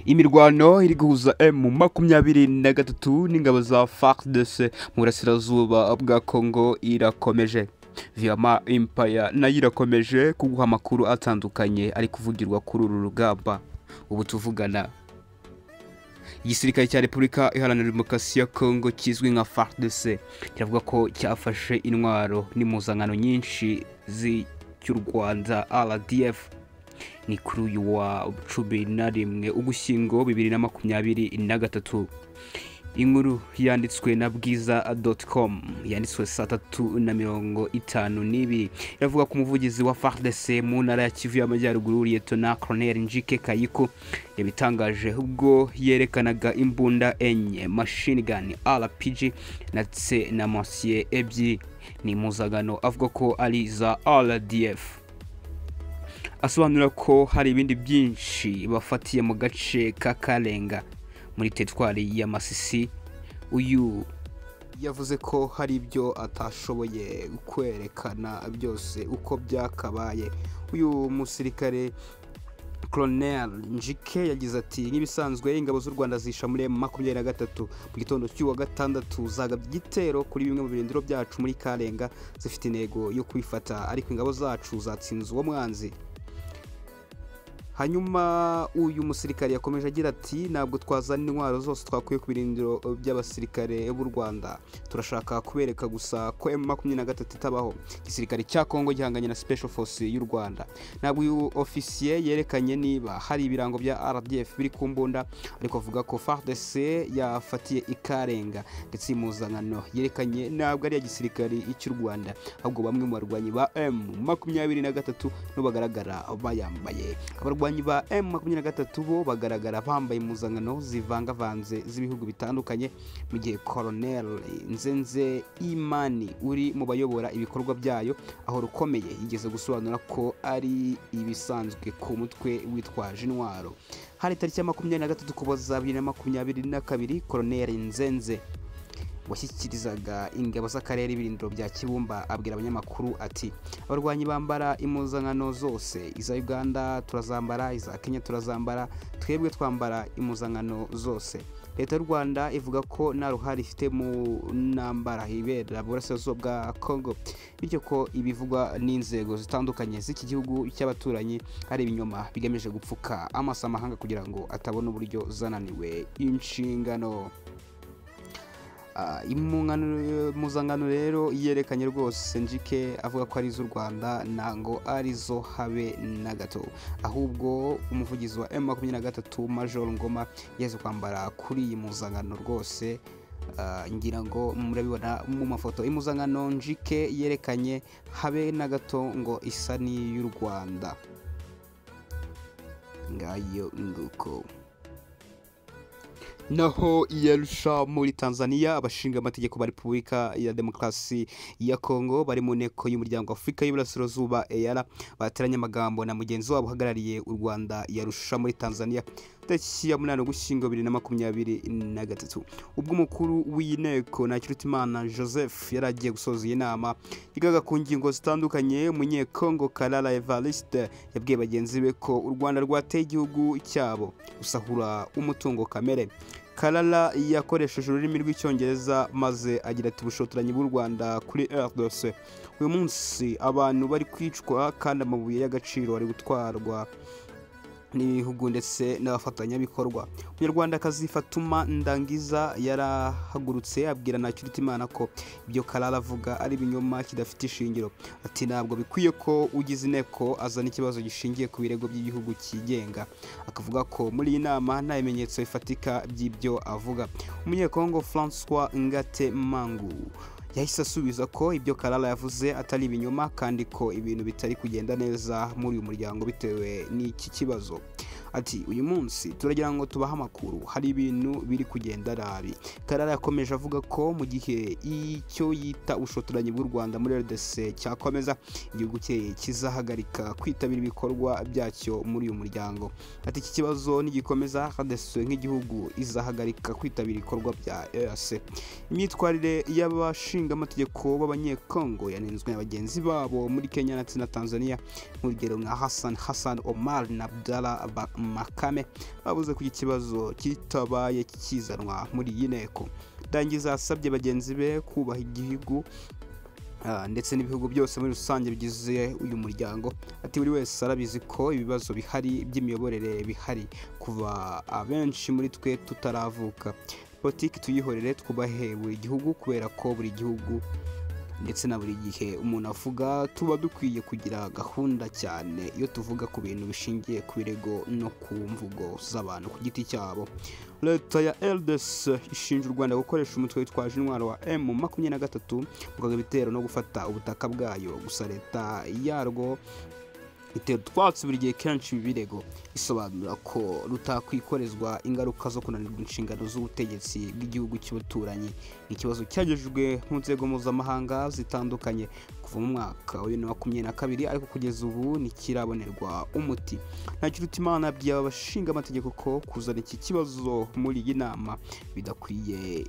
imirwano iri guhuza emu makumyabiri na gatatu n'ingabo za fardc mu burasirazuba bwa kongo irakomeje viyama impaya nayo irakomeje kuguha amakuru atandukanye ari kuvugirwa kuri uru rugamba ubu tuvugana igisirikare cya repubulika iharanira demokarasi ya kongo kizwi nka fardc kiravuga ko cyafashe intwaro n'impuzankano nyinshi z'icy'u rwanda rdf ni kuri uyu wa cumi na rimwe ugushyingo bibiri na makumyabiri na gatatu inkuru yanditswe na bwiza doti komu yanditswe saa tatu na mirongo itanu n'ibiri iravuga ko umuvugizi wa fardc mu ntara ya kivu y'amajyaruguru liyetona koroneri njike kayiko yabitangaje ubwo yerekanaga imbunda enye mashini gani rpg ndetse na mosiye ebyiri ni impuzangano avuga ko ari iza rdf asobanura ko hari ibindi byinshi bafatiye mu gace ka karenga muri teritwari ya masisi uyu yavuze ko hari ibyo atashoboye kwerekana byose uko byakabaye uyu musirikare koronel njike yagize ati nk'ibisanzwe ingabo z'u rwanda zisha muri makumyabiri na gatatu mu gitondo cy'uwa gatandatu zagabye igitero kuri bimwe mu birindiro byacu muri karenga zifite intego yo kwifata ariko ingabo zacu zatsinze uwo mwanzi hanyuma uyu musirikare yakomeje agira ati ntabwo twazana intwaro zose twakuye ku birindiro by'abasirikare b'u rwanda turashaka kubereka gusa ko emu makumyabiri na gatatu itabaho igisirikare cya kongo gihanganye na special force y'u rwanda ntabwo uyu ofisiye yerekanye niba hari ibirango bya rdf biri ku mbunda ariko avuga ko fardc yafatiye ikarenga ndetse impuzankano yerekanye ntabwo ari iya gisirikare cy'u rwanda ahubwo bamwe mu barwanyi ba emu makumyabiri na gatatu bagaragara bayambaye abarwanyi ba emu makumyabiri na gatatu bo bagaragara bambaye impuzankano zivangavanze z'ibihugu bitandukanye mu gihe koronel nzenze imani uri mu bayobora ibikorwa byayo aho rukomeye yigeze gusobanura ko ari ibisanzwe ku mutwe witwaje intwaro hari tariki ya makumyabiri na gatatu kuboza bibiri na makumyabiri na kabiri koronel nzenze washyikirizaga ingabo z'akarere ibirindiro bya kibumba abwira abanyamakuru ati abarwanyi bambara impuzankano zose iza uganda turazambara iza kenya turazambara twebwe twambara impuzankano zose leta y'u rwanda ivuga ko nta ruhare ifite mu ntambara ibera burasirazuba bwa kongo bityo ko ibivugwa n'inzego zitandukanye z'iki gihugu cy'abaturanyi ari ibinyoma bigamije gupfuka amaso amahanga kugira ngo atabona uburyo zananiwe inshingano impuzankano rero yerekanye rwose njike avuga ko ari iz'u rwanda ntabwo arizo habe na gato ahubwo umuvugizi wa emu makumyabiri na gatatu major ngoma yaje kwambara kuri iyi mpuzankano rwose ngira ngo murabibona mu mafoto impuzankano njike yerekanye habe na gato ngo isa n'iy'u rwanda ngayo nguko naho iyarusha muri tanzania abashinga amategeko ba repubulika ya demokarasi ya kongo bari mu nteko y'umuryango afurika y'iburasirazuba eyara bateranye amagambo na mugenzi wabo uhagarariye u rwanda yarusha muri tanzania tariki ya munani ugushyingo bibiri na makumyabiri na gatatu ubwo umukuru w'iyi nteko ntakirutimana joseph yari agiye gusoza iyi nama yigaga ku ngingo zitandukanye umunyekongo karara evariste yabwiye bagenzi be ko u rwanda rwateye igihugu cyabo rusahura umutungo kamere karara yakoresheje ururimi rw'icyongereza maze agira ati ubushotoranyi bw'u rwanda kuri rdc uyu munsi abantu bari kwicwa kandi amabuye y'agaciro ari gutwarwa n'ibihugu ndetse n'abafatanyabikorwa umunyarwandakazi fatuma ndangiza yarahagurutse abwira ntakirutimana ko ibyo karara avuga ari ibinyoma kidafite ishingiro ati ntabwo bikwiye ko ugize inteko azana ikibazo gishingiye ku birego by'igihugu cyigenga akavuga ko muri iyi nama nta bimenyetso bifatika by'ibyo avuga umunyekongo francois ngate mangu yahise asubiza ko ibyo karara yavuze atari ibinyoma kandi ko ibintu bitari kugenda neza muri uyu muryango bitewe n'iki kibazo ati uyu munsi turagira ngo tubahe amakuru hari ibintu biri kugenda nabi karara yakomeje avuga ko mu gihe icyo yita ubushotoranyi bw'u rwanda muri rdc cyakomeza igihugu cye kizahagarika kwitabira ibikorwa byacyo muri uyu muryango ati iki kibazo nigikomeza rdc nk'igihugu izahagarika kwitabira ibikorwa bya rdc imyitwarire y'abashinzwe amategeko b'abanyekongo yanenzwe na bagenzi babo muri kenya ndetse na tanzania nk'urugero nka hassan hassan omar na abdala makame bavuze ko iki kibazo kitabaye kizanwa muri iyi nteko dangiza asabye bagenzi be kubaha igihugu Ah, ndetse n'ibihugu byose muri rusange bigize uyu muryango ati buri wese arabizi ko ibibazo bihari by'imiyoborere bihari kuva abenshi muri twe tutaravuka politiki tuyihorere twubahe buri gihugu kubera ko buri gihugu ndetse na buri gihe umuntu avuga tuba dukwiye kugira gahunda cyane iyo tuvuga ku bintu bishingiye ku birego no ku mvugo z'abantu ku giti cyabo leta ya LDC ishinja u Rwanda gukoresha umutwe witwaje intwaro wa M makumyabiri na gatatu gukaga ibitero no gufata ubutaka bwayo gusa leta yarwo itera utwatsi buri gihe kenshi ibi birego isobanura ko rutakwikorezwa ingaruka zo kunanirwa inshingano z'ubutegetsi bw'igihugu cy'abaturanyi ni ikibazo cyagejejwe mu nzego mpuzamahanga zitandukanye kuva mu mwaka wa bibiri na makumyabiri na kabiri ariko kugeza ubu ntikirabonerwa umuti nta kirutimana yabwiye abashingaamategeko ko kuzana iki kibazo muri iyi nama bidakwiye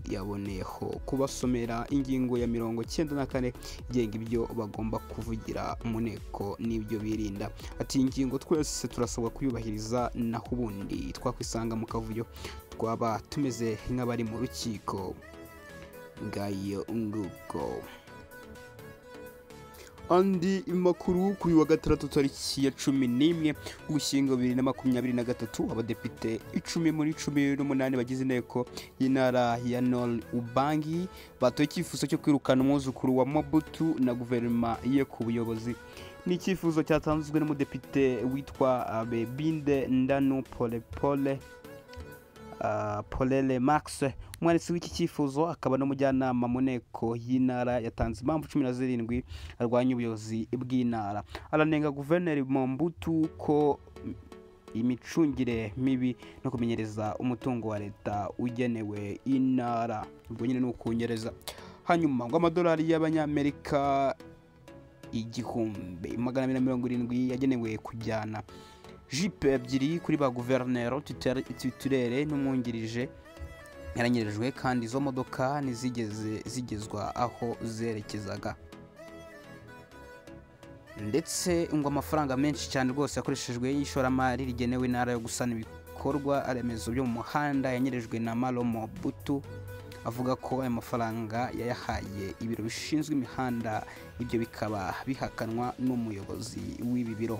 yaboneyeho kubasomera ingingo ya mirongo cyenda na kane igenga ibyo bagomba kuvugira mu nteko n'ibyo birinda ati iyi ngingo twese turasabwa kuyubahiriza naho ubundi twakwisanga mu kavuyo twaba tumeze nk'abari mu rukiko ngayo nguko andi makuru kuri wa gatandatu tariki ya cumi n'imwe ugushyingo bibiri na makumyabiri na gatatu abadepite icumi muri cumi n'umunani bagize inteko y'intara ya nol ubangi batoye icyifuzo cyo kwirukana umwuzukuru wa mabutu na guverinoma ye ku buyobozi ni icyifuzo cyatanzwe n'umudepite witwa bebinde ndanu polepole polele max umwanditsi w'iki cyifuzo akaba n'umujyanama mu nteko y'intara yatanze impamvu cumi na zirindwi arwanya ubuyobozi bw'intara aranenga guverineri mombutu ko imicungire mibi no kumenyereza umutungo wa leta ugenewe intara ubwo nyine ni ukunyereza hanyuma ngo amadolari y'abanyamerika igihumbi magana abiri na mirongo irindwi yagenewe kujyana jipe ebyiri kuri ba guverinero titurere n'umwungirije yaranyirijwe kandi izo modoka ntizigeze zigezwa aho zerekezaga ndetse ngo amafaranga menshi cyane rwose yakoreshejwe y'ishoramari rigenewe intara yo gusana ibikorwa remezo byo mu muhanda yanyirijwe na maromo butu avuga ko aya mafaranga yayahaye ibiro bishinzwe imihanda ibyo bikaba bihakanwa n'umuyobozi w'ibi biro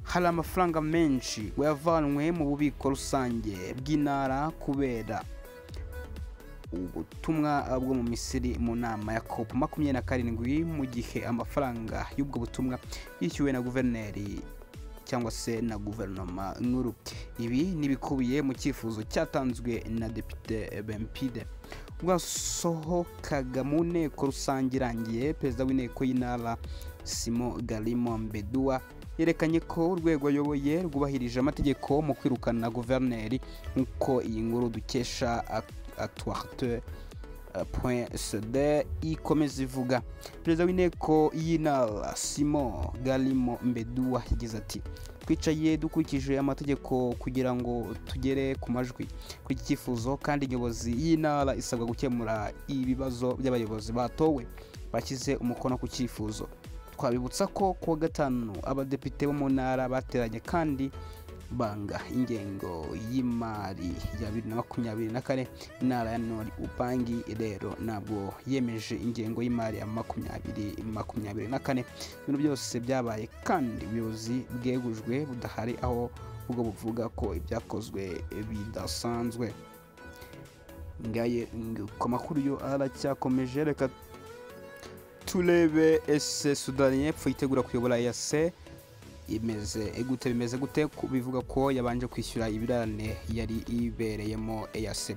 hari amafaranga menshi wayavanwe mu bubiko rusange bw'intara kubera ubutumwa bwo mu misiri mu nama ya kopu makumyabiri na karindwi mu gihe amafaranga y'ubwo butumwa yishyuwe na guverineri cyangwa se na guverinoma nkuru ibi ntibikubiye mu cyifuzo cyatanzwe na depite bempide bwasohokaga mu nteko rusange irangiye perezida w'inteko y'intara simo garimo mbedua yerekanye ko urwego ayoboye rwubahirije amategeko mu kwirukana guverineri nk'uko iyi nkuru dukesha atwarte cd ikomeza ivuga perezida w'inteko y'intara simo garimo mbeduwa yagize ati twicaye dukurikije amategeko kugira ngo tugere ku majwi kuri iki cyifuzo kandi inyobozi y'intara isabwa gukemura ibibazo by'abayobozi batowe bashyize umukono ku cyifuzo twabibutsa ko kuwa gatanu abadepite bo mu ntara bateranye kandi banga ingengo y'imari ya bibiri na makumyabiri na kane intara ya nori ubangi rero ntabwo yemeje ingengo y'imari ya makumyabiri makumyabiri na kane ibintu byose byabaye kandi ubuyobozi bwegujwe budahari aho ubwo buvuga ko ibyakozwe bidasanzwe ngaye ku makuru yo aracyakomeje reka turebe ese sudani y'epfo yitegura kuyobora yase imeze gute bimeze gute bivuga ko yabanje kwishyura ibirane yari ibereyemo eyase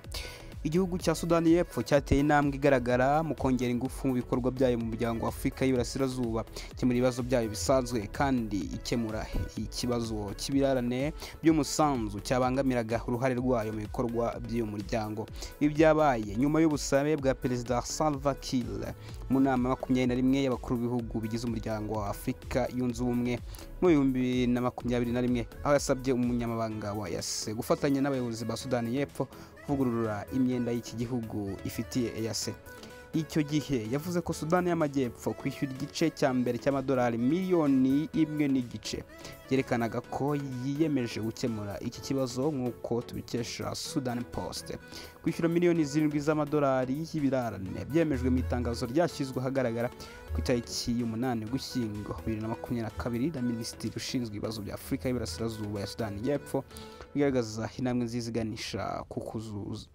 igihugu cya sudani y'epfo cyateye intambwe igaragara mu kongera ingufu mu bikorwa byayo mu muryango wa afurika y'iburasirazuba ikemura ibibazo byayo bisanzwe kandi ikemura ikibazo cy'ibirarane by'umusanzu cyabangamiraga uruhare rwayo mu bikorwa by'uyu muryango ibi byabaye nyuma y'ubusabe bwa perezida salva kiir mu nama makumyabiri na rimwe y'abakuru b'ibihugu bigize umuryango wa afurika yunze ubumwe mu bihumbi bibiri na makumyabiri na rimwe aho yasabye umunyamabanga wa yase gufatanya n'abayobozi ba sudani y'epfo kuvugurura imyenda y'iki gihugu ifitiye eyase icyo gihe yavuze ko sudani y'amajyepfo kwishyura igice cya mbere cy'amadolari miliyoni imwe n'igice byerekanaga ko yiyemeje gukemura iki kibazo nk'uko tubikesha sudani post kwishyura miliyoni zirindwi z'amadolari y'ibirarane byemejwe mu itangazo ryashyizwe ahagaragara ku itariki y'umunani ugushyingo bibiri na makumyabiri na kabiri na minisitiri ushinzwe ibibazo bya afurika y'iburasirazuba ya sudani y'epfo bigaragaza intambwe nziza iganisha ku kuzuza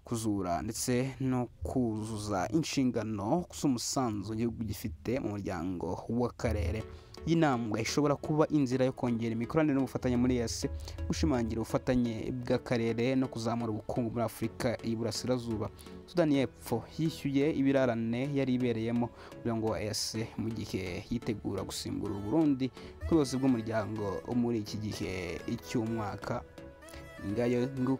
kuzura ndetse no kuzuza inshingano z'umusanzu igihugu gifite mu muryango w'akarere y'inambwe ishobora kuba inzira yo kongera imikoranire n'ubufatanye muri yasi gushimangira ubufatanye bw'akarere no kuzamura ubukungu muri afurika y'iburasirazuba sudani y'epfo yishyuye ibirarane yari ibereyemo umuryango wa yasi mu gihe yitegura gusimbura uburundi ku buyobozi bw'umuryango muri iki gihe cy'umwaka ngayo